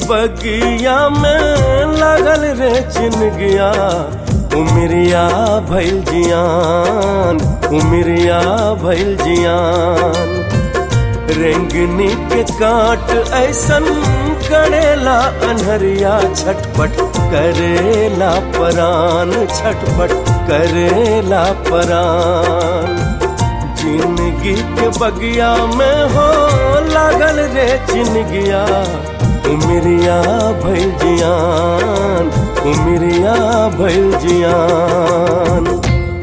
बगिया में लगल रे चिनगिया उमरिया भैल जियान उमरिया भैल जियान रेंगनी के काट ऐसन करेला अनहरिया छटपट करेला परान छटपट करेला परान जिंदगी के बगिया में हो लागल रे चिनगिया उमरिया भैल जियान उमरिया भैल जियान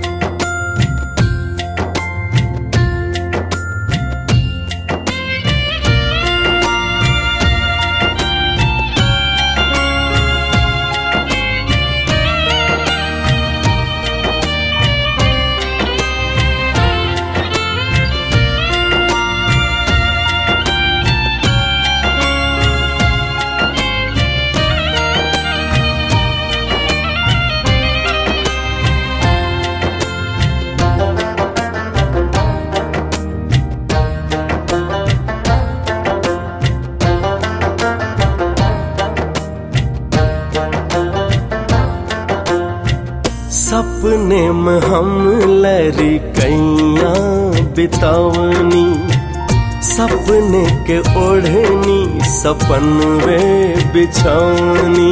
सपने में हम लरी कैया बितावनी सपने के ओढ़नी सपन वे बिछौनी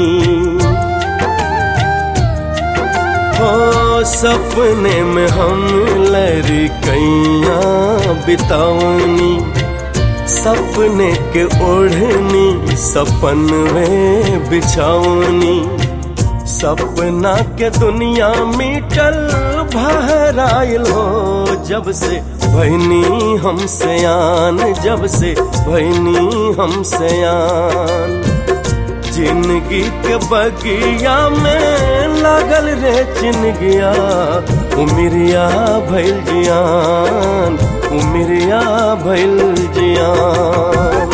हो सपने में हम लरी कैया बितावनी सपने के ओढ़नी सपन वे बिछौनी सपना के दुनिया मीटल भराइल हो जब से भैनी हम सयान जब से भैनी हम सयान जिंदगी के बगिया में लागल रे चिनगिया उमरिया भैल जियान उमरिया भैल जियान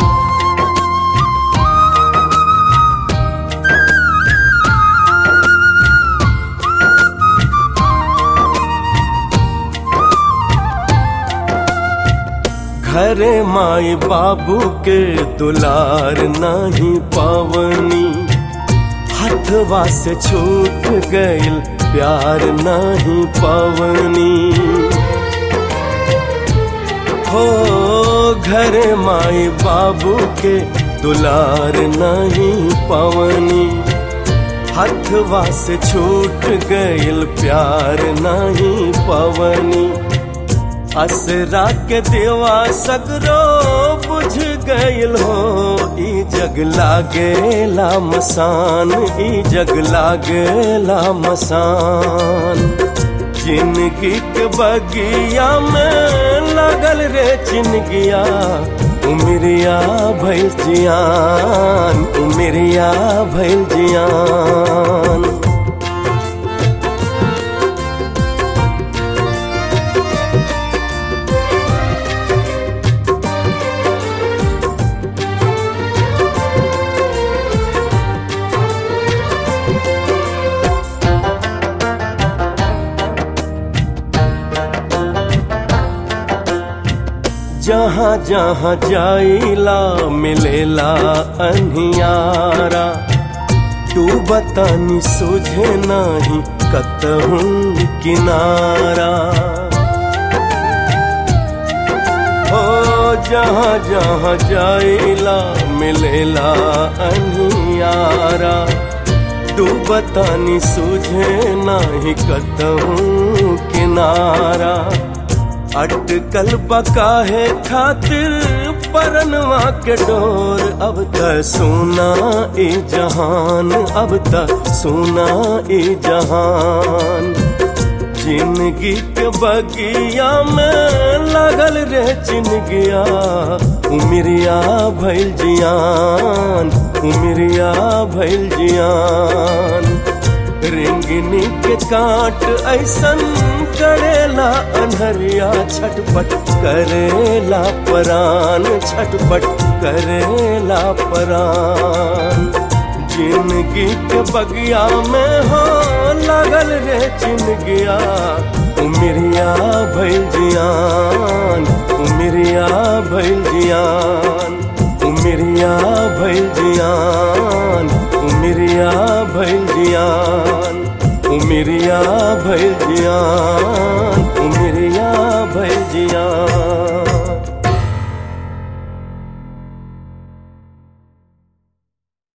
घरे माई बाबू के दुलार नहीं पावनी हथवा से छूट गइल प्यार नहीं पावनी हो घरे माई बाबू के दुलार नहीं पावनी हथवा से छूट गइल प्यार नहीं पावनी असरा के देवा सगरो बुझ गइल हो ई जग लागेला मसान ई जग लागेला मसान जिंदगी के बगिया में लगल रे चिनगिया उमरिया भैल जियान उमरिया भैल जियान जहाँ जहाँ जाइला मिलेला अनियारा तू बतानी सोझे नाही कतहूँ किनारा हो जहाँ जहाँ जाइला मिलेला अनियारा तू बतानी सोझे नाही कतहूँ किनारा अटकल बकाहे खातिर परनवा के डोर अब त सोना ए जहान अब त सोना ए जहान जिंदगी के बगिया में लगल रे चिनगिया उमरिया भैल जियान उमरिया भैल जियान रेंगनी के काट ऐसन करेला अनहरिया छटपट करेला परान छटपट करेला परान जिंदगी के बगिया में हो लगल रे चिनगिया उमरिया भैल जियान उमरिया भैल जियान उमिरिया भइल जियान उमिरिया भइल जियान उमिरिया भइल जियान